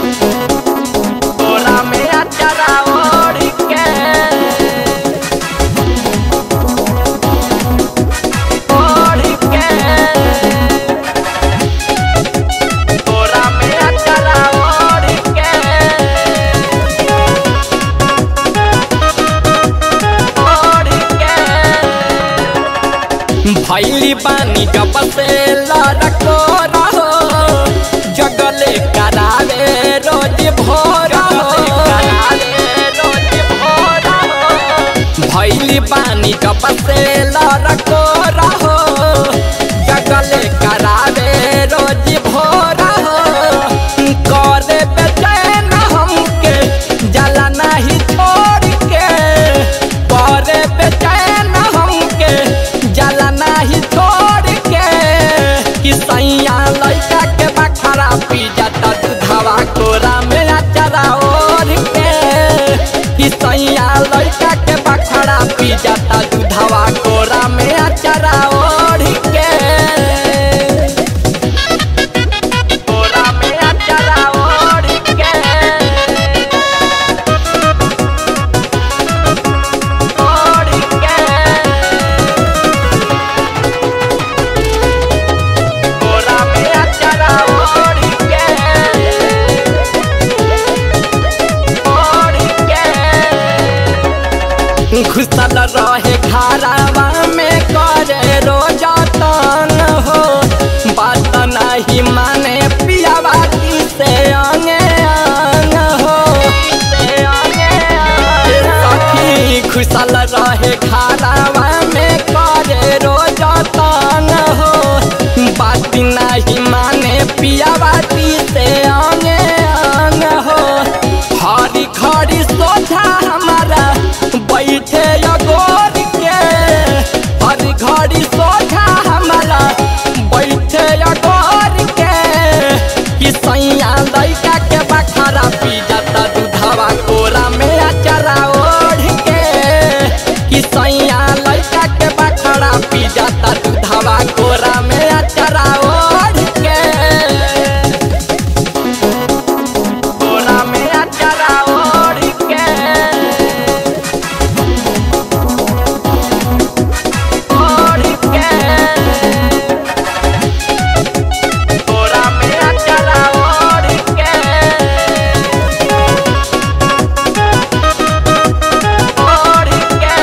कोरा में अचारा ओढ़ के ओढ़ के कोरा में अचारा ओढ़ के ओढ़ के भैली पानी जब से लड़को रहो जगले करावे रोज भोर भैली पानी जब से लड़को रहो जगले करावे रोज भोर करे बेचैन हमके जला नहीं छोड़ के करे बेचैन हमके जला नहीं छोड़ के कि सैया लड़का के बखरा पी जाता दूधवा कोरा में अचरा ओढ़ के कि सैया लड़का के बखरा पी जाता दूधवा कोरा में अचरा ओढ़ के कोरा में अचरा ओढ़ के ओढ़ के कोरा में अचरा ओढ़ के ओढ़ के घुसल रहे घरावा में करे रोजा तन हो बात नहीं माने पियावा की से अंगे अंग हो सखी घुसल रहे घरावा में करे रोजा तन हो बात नहीं माने पियावा की से अंगे अंग हो हरी खरी सोझा हमारा बैठे अगोर के हरी घड़ी सोझा हमारा बैठे अगोर के कि सैया लड़का के बखरा पी जाता दूधवा कोरा में अचरा ओढ़ के कि सैया लड़का के बखरा पी जाता दूधवा कोरा में अचरा ओढ़ के कोरा में अचरा ओढ़ के ओढ़ के कोरा में अचरा ओढ़ के ओढ़ के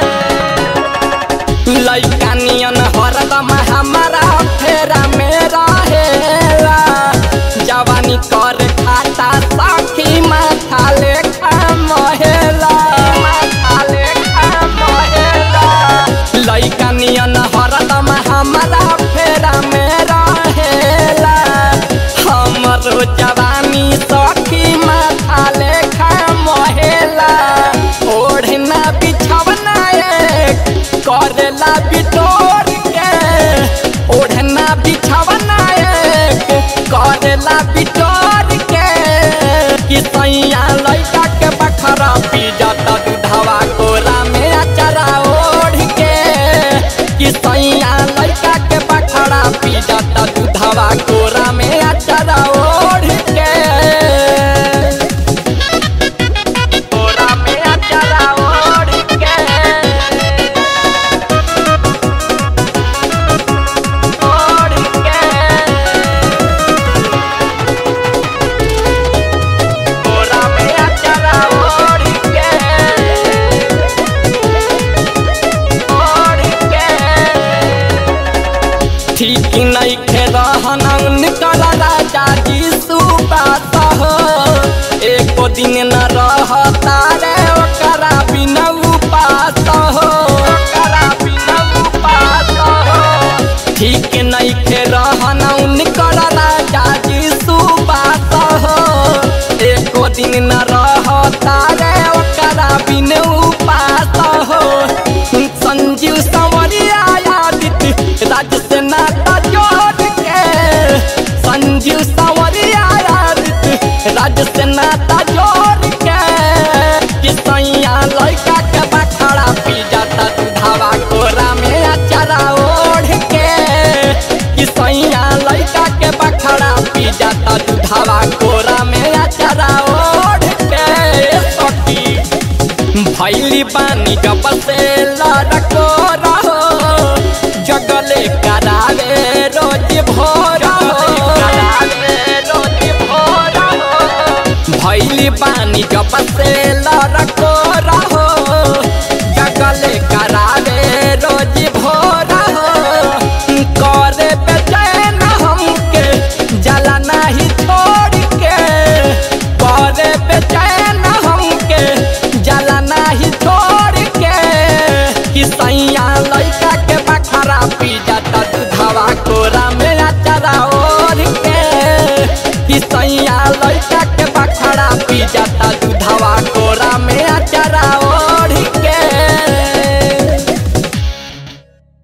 लइका नियन हरदम हमारा फेरा में रहेला जवानी कर खाता साखी माथा लेखा महेला माथा लेखा महेला लइका नियन हरदम हमारा फेरा में रहेला हमरो जवानी सखी माथा लेखा महेला ओढ़ना बिछवना एक करेला बिटोर के ओढ़ना बिछवना एक करेला बिटोर के कि सैया लड़का के बखरा पी जाता दूधवा कोरा में अचरा ओढ़ के कि सैया लड़का के बखरा पी जाता दूधवा कोरा में अचरा ओढ़ के कोरा में अचरा ओढ़ के ओढ़ के कोरा में अचरा ओढ़ के ओढ़ के ठीक नहीं खे रहन उनकर राजा जी सुबात हो एको दिन न रहता रे ओकरा बिना उपास हो ओकरा बिना उपास हो ठीक नहीं खे रहन उनकर राजा जी सुबात हो एको दिन न रहता रे ओकरा बिन उपास हो संजीव संवरिया आदित्य राज से नाता जोड़ के संजीव संवरिया आदित्य राज से नाता जोड़ के कि सैया लड़का के बखड़ा पी जाता दूधावा कोरा में अचारा ओढ़ के कि सैया लड़का के बखड़ा पी जाता दूधावा कोरा में अचारा भैली पानी जब से लड़को रहो जगले करावे रोज भोर भैली पानी जब से लड़को रहो जगले करावे रोज भोर करे बेचैन हमके जला नहीं छोड़ के करे बेचैन हमके जला नहीं छोड़ के कि सैया